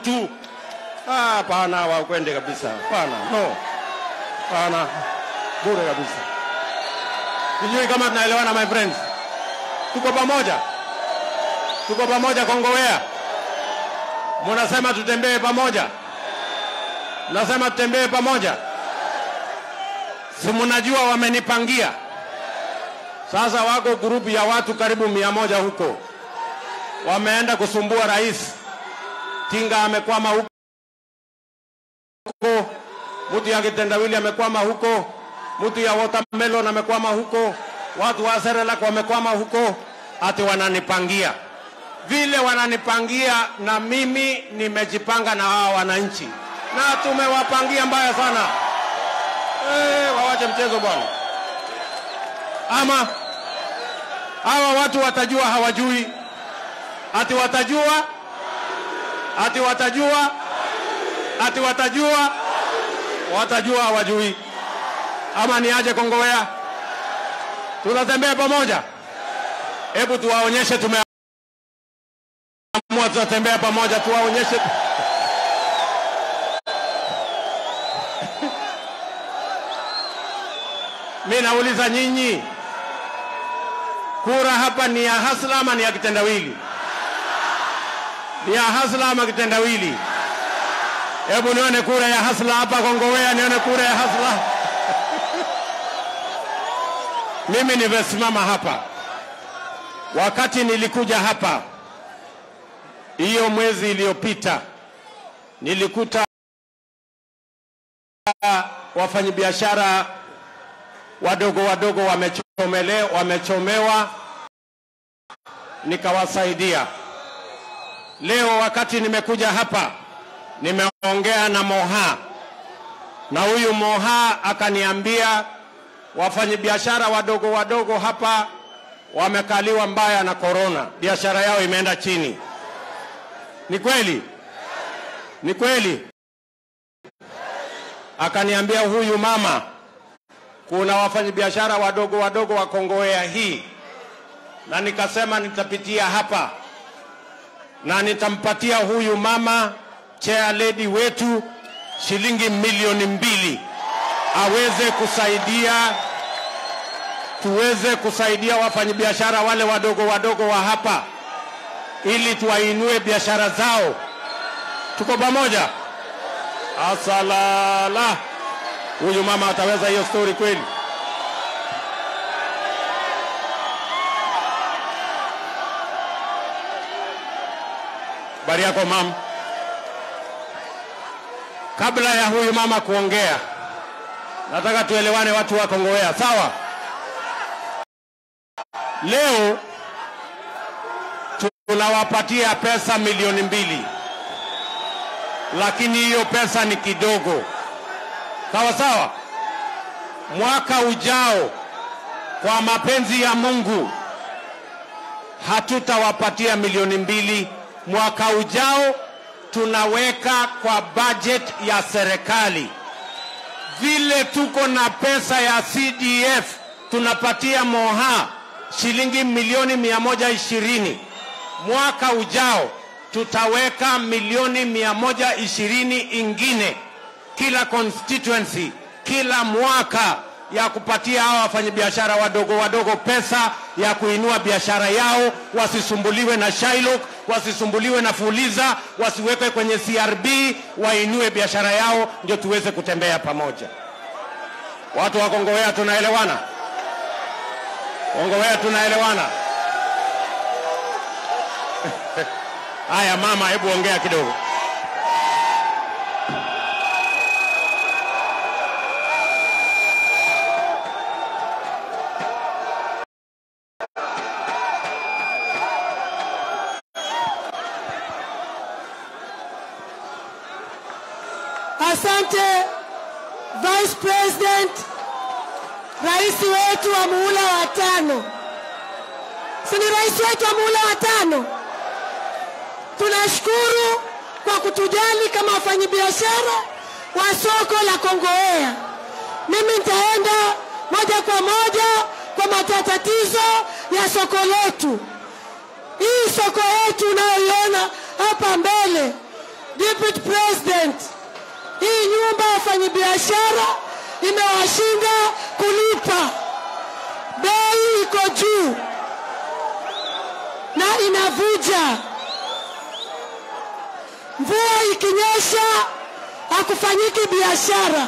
mtu. Ah, Hapana, wakwende kabisa. Hapana, no, hapana, bure kabisa. Sijui kama tunaelewana my friends, tuko pamoja, tuko pamoja Kongowea. Munasema tutembee pamoja, nasema tutembee pamoja. Si mnajua wamenipangia sasa, wako grupu ya watu karibu mia moja huko, wameenda kusumbua rais. Tinga amekwama huko, mtu ya kitendawili amekwama huko, mtu ya watermelon amekwama huko, watu wa Serelak wamekwama huko, ati wananipangia vile wananipangia, na mimi nimejipanga na hawa wananchi, na tumewapangia mbaya sana. Eh, wawache mchezo bwana. Ama hawa watu watajua hawajui, ati watajua, ati watajua, ati watajua, watajua hawajui. Ama ni aje Kongowea? Tunatembea pamoja. Hebu tuwaonyeshe tumeamua, tunatembea pamoja, tuwaonyeshe Mi nauliza nyinyi, kura hapa ni ya hasla ama ni ya kitendawili? Ni ya hasla ama kitendawili? Hebu nione kura ya hasla hapa Kongowea, nione kura ya hasla. Mimi nimesimama hapa wakati nilikuja hapa hiyo mwezi iliyopita, nilikuta wafanyabiashara wadogo wadogo wamechomele, wamechomewa, nikawasaidia. Leo wakati nimekuja hapa, nimeongea na Moha na huyu Moha akaniambia wafanyabiashara wadogo wadogo hapa wamekaliwa mbaya na korona, biashara yao imeenda chini. Ni kweli? Ni kweli? Akaniambia huyu mama kuna wafanyabiashara wadogo wadogo wa Kongowea hii, na nikasema nitapitia hapa na nitampatia huyu mama chair lady wetu shilingi milioni mbili aweze kusaidia tuweze kusaidia wafanyabiashara wale wadogo wadogo wa hapa ili tuwainue biashara zao. Tuko pamoja? Asalala. Huyu mama ataweza hiyo story kweli? Habari yako mam. Kabla ya huyu mama kuongea, nataka tuelewane watu wa Kongowea, sawa? Leo tunawapatia pesa milioni mbili, lakini hiyo pesa ni kidogo sawa sawa. Mwaka ujao, kwa mapenzi ya Mungu, hatutawapatia milioni mbili. Mwaka ujao tunaweka kwa budget ya serikali. Vile tuko na pesa ya CDF tunapatia Moha shilingi milioni mia moja ishirini. Mwaka ujao tutaweka milioni mia moja ishirini ingine kila constituency kila mwaka ya kupatia hawa wafanyabiashara wadogo wadogo pesa ya kuinua biashara yao, wasisumbuliwe na Shylock, wasisumbuliwe na Fuliza, wasiwekwe kwenye CRB, wainue biashara yao, ndio tuweze kutembea pamoja. Watu wa Kongowea tunaelewana? Kongowea tunaelewana? Haya mama, hebu ongea kidogo. Asante Vice President, rais wetu wa muhula wa tano. Si ni rais wetu wa muhula wa tano? Tunashukuru kwa kutujali kama wafanyabiashara wa soko la Kongowea. Mimi nitaenda moja kwa moja kwa matatizo ya soko letu. Hii soko yetu unayoiona hapa mbele, DP Deputy President, hii nyumba ya wafanyabiashara imewashinda kulipa, bei iko juu na inavuja. Mvua ikinyesha hakufanyiki biashara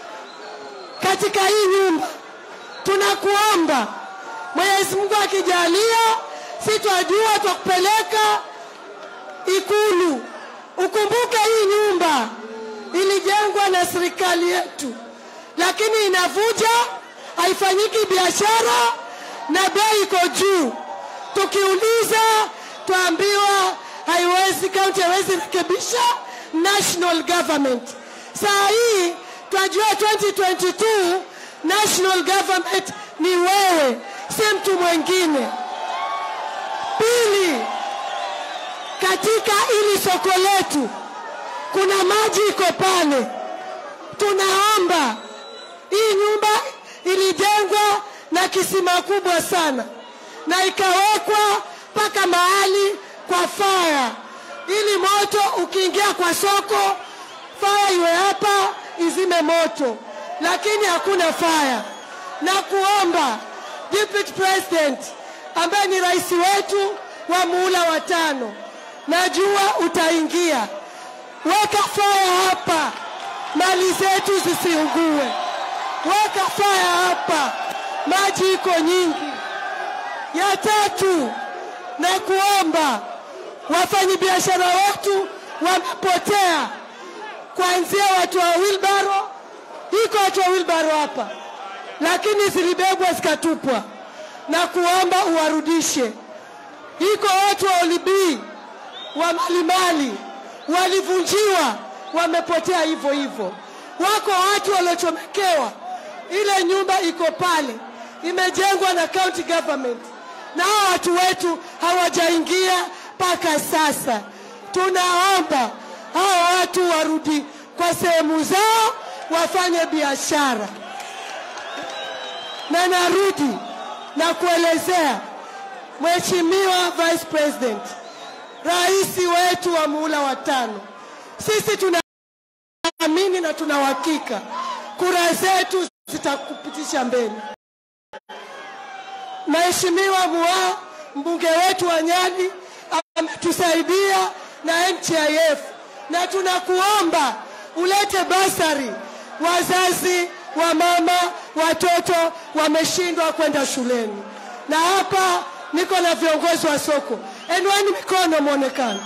katika hii nyumba. Tunakuomba Mwenyezi Mungu akijalia, si twajua twakupeleka Ikulu. Ukumbuke hii nyumba ilijengwa na serikali yetu, lakini inavuja, haifanyiki biashara na bei iko juu. Tukiuliza twaambiwa haiwezi, kaunti haiwezi rekebisha national government. Saa hii twajua 2022 national government ni wewe, si mtu mwingine. Pili, katika ili soko letu kuna maji iko pale. Tunaomba hii nyumba ilijengwa na kisima kubwa sana na ikawekwa mpaka mahali kwa faya, ili moto ukiingia kwa soko faya iwe hapa izime moto, lakini hakuna faya. Na kuomba Deputy President ambaye ni rais wetu wa muhula wa tano, najua utaingia, weka faya hapa, mali zetu zisiungue. Weka faya hapa, maji iko nyingi. Ya tatu, na kuomba wafanyabiashara wetu wamepotea, kuanzia watu wa wilbaro. Iko watu wa wilbaro hapa, lakini zilibebwa zikatupwa, na kuomba uwarudishe. Iko watu wa Olibii wa Malimali walivunjiwa, wamepotea hivyo hivyo. Wako watu waliochomekewa, ile nyumba iko pale, imejengwa na county government, na hao watu wetu hawajaingia mpaka sasa. Tunaomba hao watu warudi kwa sehemu zao, wafanye biashara. Na narudi na kuelezea Mheshimiwa Vice President, rais wetu wa muhula wa tano, sisi tunaamini na tuna uhakika kura zetu zitakupitisha mbele. Mheshimiwa Mua, mbunge wetu wa Nyali, ametusaidia na NHIF, na tunakuomba ulete basari. Wazazi wa mama watoto wameshindwa kwenda shuleni, na hapa niko na viongozi wa soko, enueni mikono mwonekano.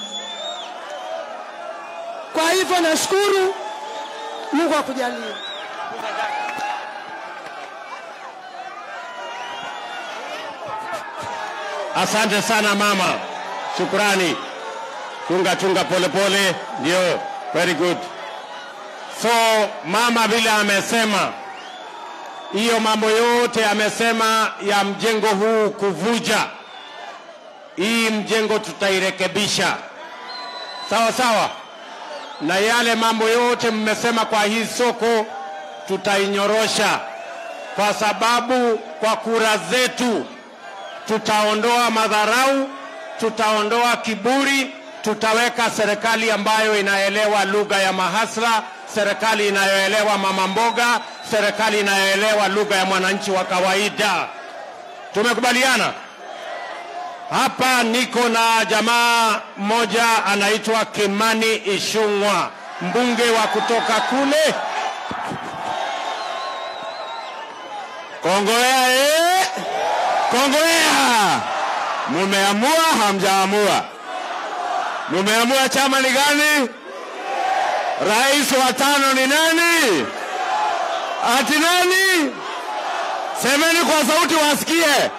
Kwa hivyo nashukuru, Mungu akujalie. Asante sana mama, shukrani. Chunga chunga, pole pole, ndio, very good. So mama vile amesema hiyo mambo yote amesema ya mjengo huu kuvuja, hii mjengo tutairekebisha sawa sawa, na yale mambo yote mmesema kwa hii soko tutainyorosha, kwa sababu kwa kura zetu tutaondoa madharau, tutaondoa kiburi, tutaweka serikali ambayo inaelewa lugha ya mahasla, serikali inayoelewa mama mboga, serikali inayoelewa lugha ya mwananchi wa kawaida. Tumekubaliana? Hapa niko na jamaa mmoja anaitwa Kimani Ishung'wa, mbunge wa kutoka kule Kongowea eh? Kongowea, mumeamua hamjaamua? Mumeamua chama ni gani? Rais wa tano ni nani? Ati nani? Semeni kwa sauti wasikie.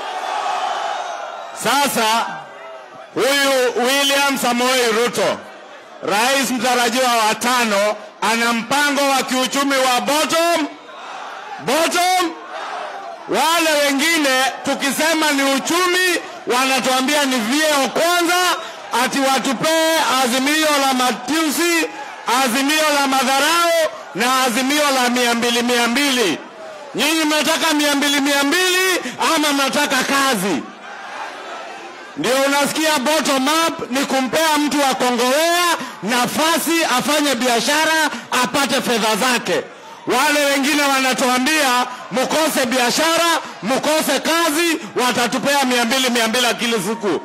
Sasa huyu William Samoei Ruto, rais mtarajiwa wa tano, ana mpango wa kiuchumi wa bottom bottom wale wengine tukisema ni uchumi wanatuambia ni vyeo kwanza, ati watupee azimio la matusi, azimio la madharau na azimio la mia mbili mia mbili. Nyinyi mnataka mia mbili mia mbili ama mnataka kazi? Ndio unasikia bottom up ni kumpea mtu wa Kongowea nafasi afanye biashara apate fedha zake. Wale wengine wanatuambia mkose biashara, mkose kazi, watatupea mia mbili mia mbili kila siku.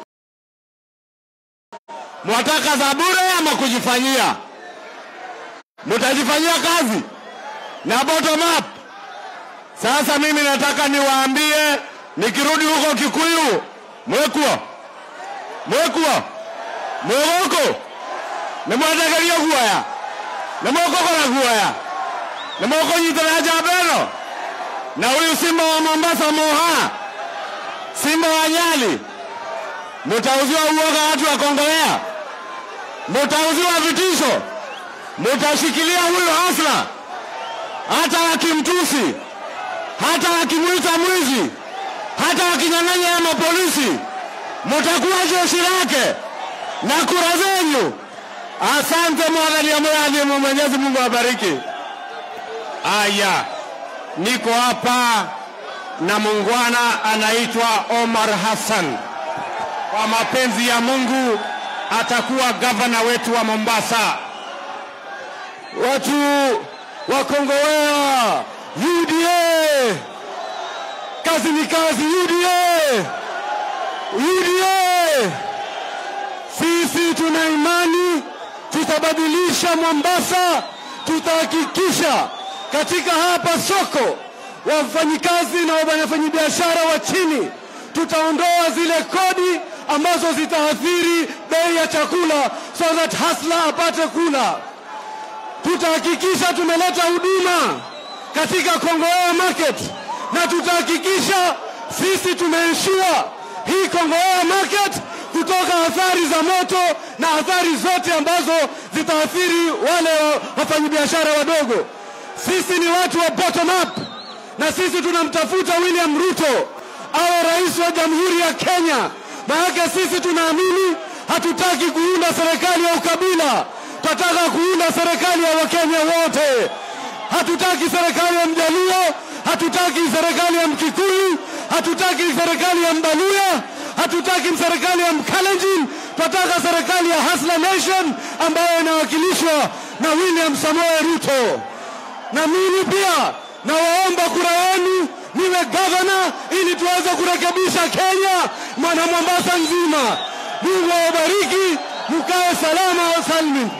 Mwataka za bure ama kujifanyia? Mtajifanyia kazi na bottom up. Sasa mimi nataka niwaambie, nikirudi huko Kikuyu, mwekuo mwekuo mwegoko nimwetegeria guoya nimwokokora guoya nimũkũnyitĩra njamba ĩno na huyu simba wa Mombasa Moha, simba wa Nyali, mutauziwa uoga watu wa Kongowea, mutauziwa vitisho, mutashikilia huyu hasla, hata wakimtusi, hata wakimwita mwizi, hata wakinyang'anya ya mapolisi, mutakuwa jeshi lake na kura zenyu. Asante mwadhani amuyadhimu, Mwenyezi Mungu awabariki. Aya, niko hapa na muungwana anaitwa Omar Hassan. Kwa mapenzi ya Mungu atakuwa gavana wetu wa Mombasa. Watu wa Kongowea, UDA, kazi ni kazi, UDA, UDA. Sisi tuna imani tutabadilisha Mombasa, tutahakikisha katika hapa soko wafanyikazi na wafanyabiashara wa chini, tutaondoa zile kodi ambazo zitaathiri bei ya chakula, so that hasla apate kula. Tutahakikisha tumeleta huduma katika Kongowea market na tutahakikisha sisi tumeensure hii Kongowea market kutoka athari za moto na athari zote ambazo zitaathiri wale wafanyabiashara wadogo. Sisi ni watu wa bottom up, na sisi tunamtafuta William Ruto awe rais wa Jamhuri ya Kenya. Maanake sisi tunaamini, hatutaki kuunda serikali ya ukabila, tunataka kuunda serikali ya Wakenya wote. Hatutaki serikali ya Mjaluo, hatutaki serikali ya Mkikuyu, hatutaki serikali ya Mbaluya, hatutaki serikali ya Mkalenjin. Tunataka serikali ya Hustler Nation ambayo inawakilishwa na William Samoei Ruto na mimi pia nawaomba kura yenu niwe gavana ili tuweze kurekebisha Kenya mwana Mombasa nzima. Mungu awabariki, mkae salama wa salmin.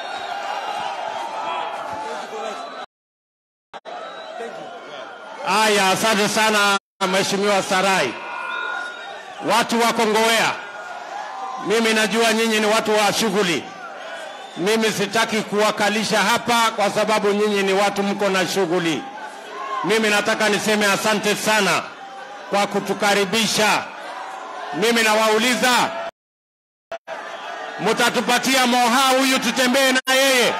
Aya, asante sana Mheshimiwa Sarai. Watu wa Kongowea, mimi najua nyinyi ni watu wa shughuli mimi sitaki kuwakalisha hapa kwa sababu nyinyi ni watu mko na shughuli. Mimi nataka niseme asante sana kwa kutukaribisha. Mimi nawauliza, mutatupatia Moha huyu tutembee na yeye?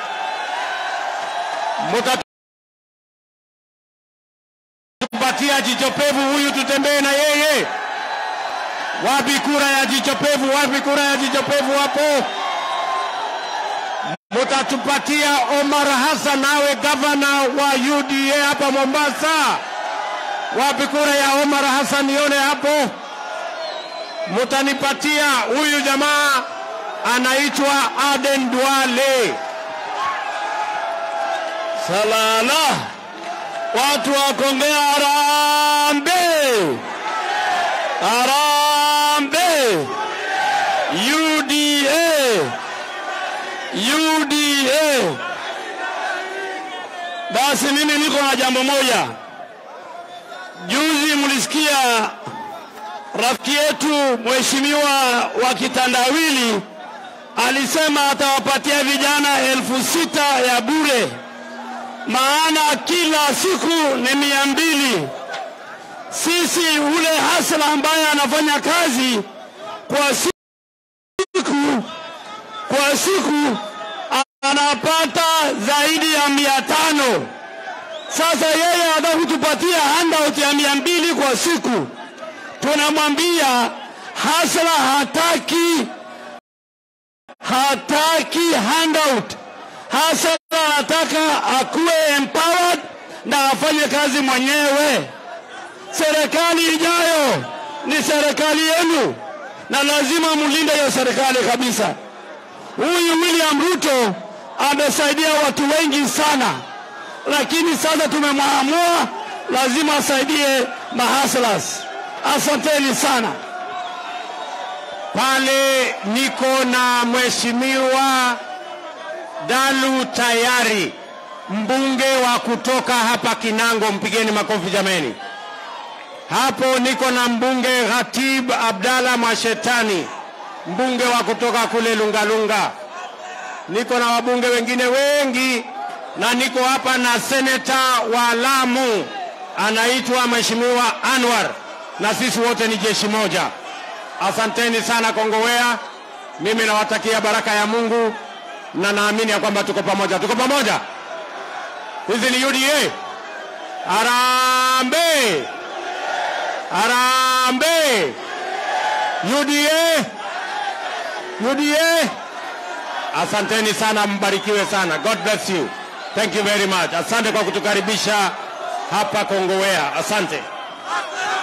Mutatupatia jichopevu huyu tutembee na yeye? Wapi kura ya jichopevu? Wapi kura ya jichopevu hapo? Mutatupatia Omar Hassan awe gavana wa UDA hapa Mombasa? Wapi kura ya Omar Hassan nione hapo? Mutanipatia huyu jamaa anaitwa Aden Duale. Salala, watu wa Kongea, harambee, harambee, UDA UDA. Basi mimi niko na jambo moja. Juzi mlisikia rafiki yetu mheshimiwa wa kitandawili alisema atawapatia vijana elfu sita ya bure, maana kila siku ni mia mbili. Sisi ule hasla ambaye anafanya kazi kwa siku kwa siku anapata zaidi ya mia tano. Sasa yeye anataka kutupatia handout ya mia mbili kwa siku. Tunamwambia hasla hataki, hataki handout. Hasla anataka akuwe empowered na afanye kazi mwenyewe. Serikali ijayo ni serikali yenu na lazima mlinde hiyo serikali kabisa. Huyu William Ruto amesaidia watu wengi sana, lakini sasa tumemwamua lazima asaidie mahaslas. Asanteni sana. Pale niko na mheshimiwa Dalu Tayari, mbunge wa kutoka hapa Kinango, mpigeni makofi jameni. Hapo niko na mbunge Khatib Abdalla Mwashetani, mbunge wa kutoka kule Lungalunga. Niko na wabunge wengine wengi, na niko hapa na seneta wa Lamu anaitwa mheshimiwa Anwar, na sisi wote ni jeshi moja. Asanteni sana Kongowea, mimi nawatakia baraka ya Mungu na naamini ya kwamba tuko pamoja. Tuko pamoja. Hizi ni UDA. Harambee! Harambee! UDA! UDA! Asanteni sana, mbarikiwe sana. God bless you. Thank you very much. Asante kwa kutukaribisha hapa Kongowea. Asante.